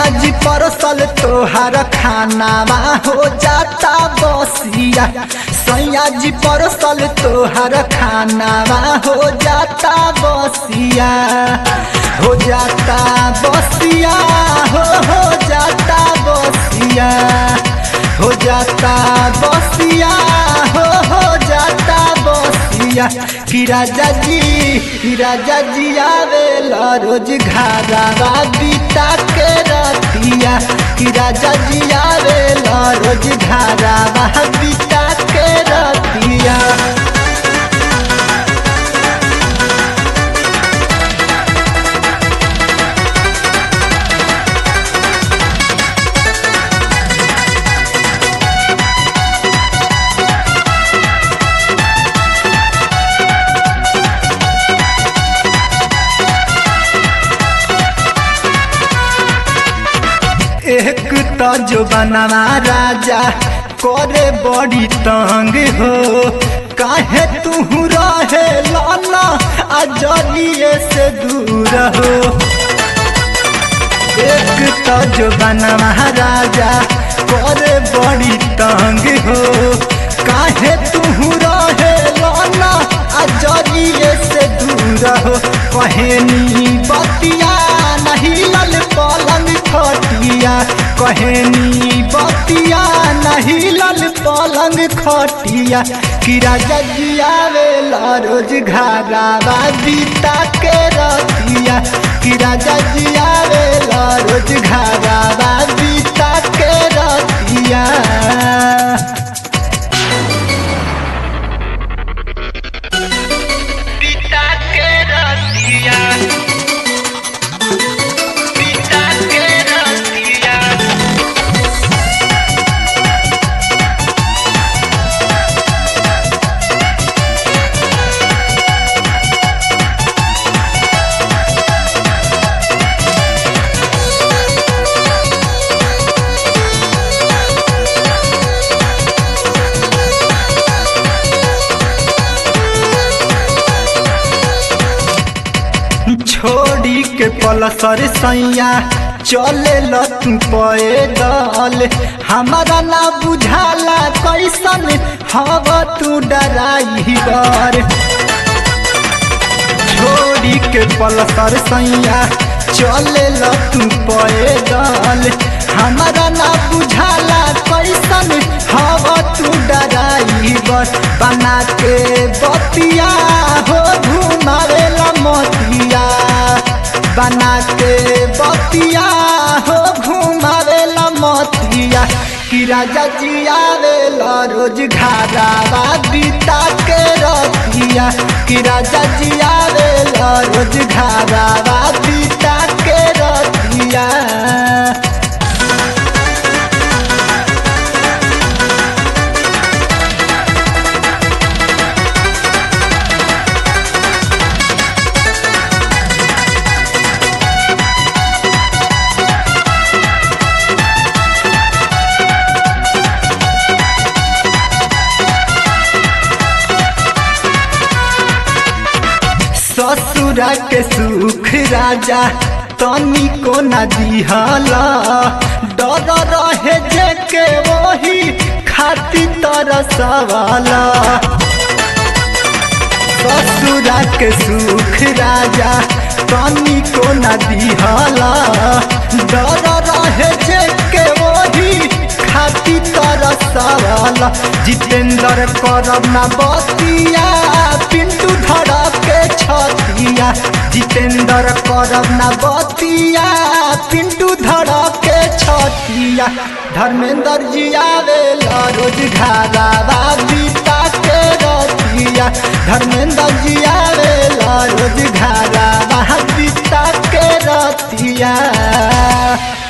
सैया जी परसल तोहार खानावा हो जाता बसिया सैया जी परसल तोहार खानावा हो जाता बसिया हो जाता बसिया हो हो जाता बसिया हो जाता बसिया हो हो जाता बसिया कि राजा जी कि राजा जी आवेला रोज घारावा बीता के रतिया कि राजा जी आवेला रोज घारावा बीता के रतिया एक तो जो बनवा राजा करे बड़ी तंग हो काहे तू रहे लाना अजलिए से दूर हो एक तो जो बनवा राजा करे बड़ी तंग हो काहे तू रहे लाना अजलिए से दूर हो कहेनी बतिया नहीं लल पलंग खटिया कहेनी बतिया नहीं लल पलंग खटिया कि राजा जी आवेला रोज घरावा बीता के रतिया कि राजा जी आवेला रोज घरावा बीता के रतिया पिता के रतिया पिता के रतिया छोड़ी के पलसर सैया चले तू पैदल हमारा ना बुझाला कैसन हव तू डराइबर छोड़ी के पलसर सैया चले तू पैदल हमारा ना बुझाला कैसन हव तू डराइबर बना के बतिया हो घुमावेला मोतिया बना के बतिया हो घुमावेला मोतिया कि राजा जी आवेला रोज घारावा बीता के रतिया कि राजा जी आवेला रोज घारावा बीता के रतिया ससुरा के सुख राजा तनी को न दिहला डर रहे जे के वही खाती तरसवाला ससुरा के सुख राजा तनी को न दिहला डर रहे जे के वही खाती तरसवाला जितेंद्र करब ना बतिया पिंटू धड़क के छतिया जितेंद्र करब ना बतिया पिंटू धड़क के छतिया धर्मेंद्र जी आवेला रोज घरावा बीता के रतिया धर्मेंद्र जी आवेला रोज घरावा बीता के रतिया